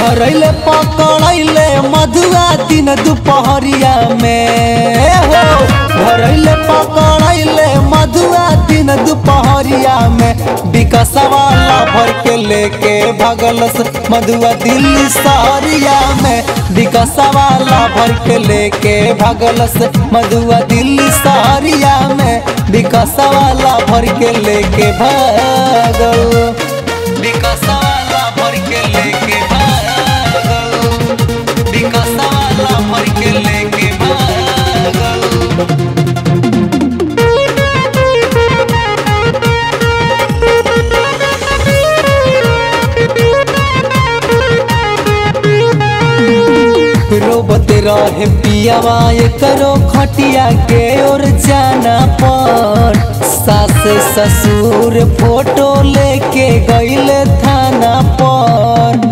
धरैले पकड़ैले मधुआ दिन दुपहरिया में हो धरैले पकड़ैले मधुआ दिन दुपहरिया में विकसवाला भर के लेके भगलस मधुआ दिल्ली सहरिया में विकसवाला भर के लेके भगलस मधुआ दिल्ली सहरिया में विकसवाला भर के लेके भागल विकसवाला भर के लेके भागल विकसवाला भर के लेके भागल रोबत रहे पियावा करो खटिया के ओर जाना पर सास ससुर फोटो लेके गईले थाना पर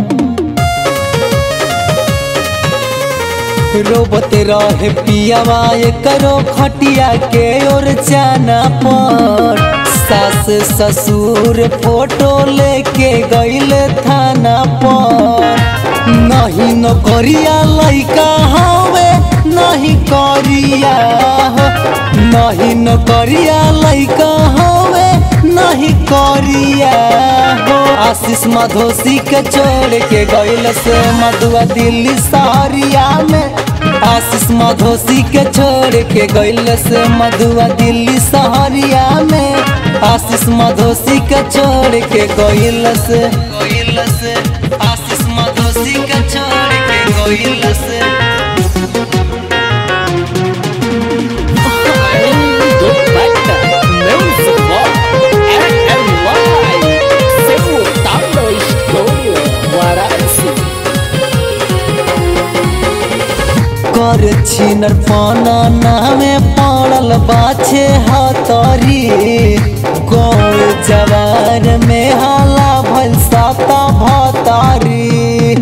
रोबत रहे पियावा करो खटिया के ओर जाना पर सास ससुर फोटो लेके गईले थाना पर नहीं न करिया लैका हवे नहीं करिया हो नहीं न करिया लैका हवे नहीं करिया हो आशीष मधोसी के छोड़ के गईल से मधुआ दिल्ली सहरिया में आशीष मधोसी के छोड़ के गईल से मधुआ दिल्ली सहरिया में आशीष मधोसी के छोड़ के गईल से गईल से आशीष मधोसी के छोड़ के गईल से do Beta, Music Box, RMY, seu Talo Estúdio, Guaraci. कर छिनर पाना नामे पड़ल बाछे हतरी गौर जवार में हाला भल साता भतारी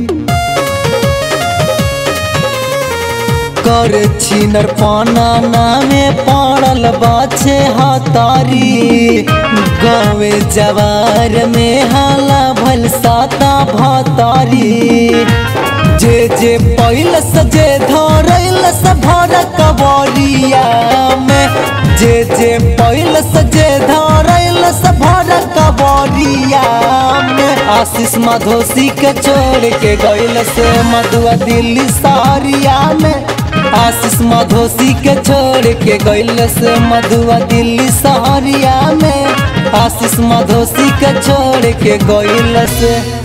कर छिनर पाना नामे पड़ल बाछे हतारी गाँवे जवार में हाला भल साता भतारी जे जे पहिल सजे धरैल भर कबरिया में जे जे पहिल सजे धरैल भर कबरिया में आशीष मधोसी के छोड़ के गईल से मधुआ दिल्ली सहरिया में आशीष मधोसी के छोड़ के गईल से मधुआ दिल्ली सहरिया में आशीष मधोसी के छोड़ के गईल से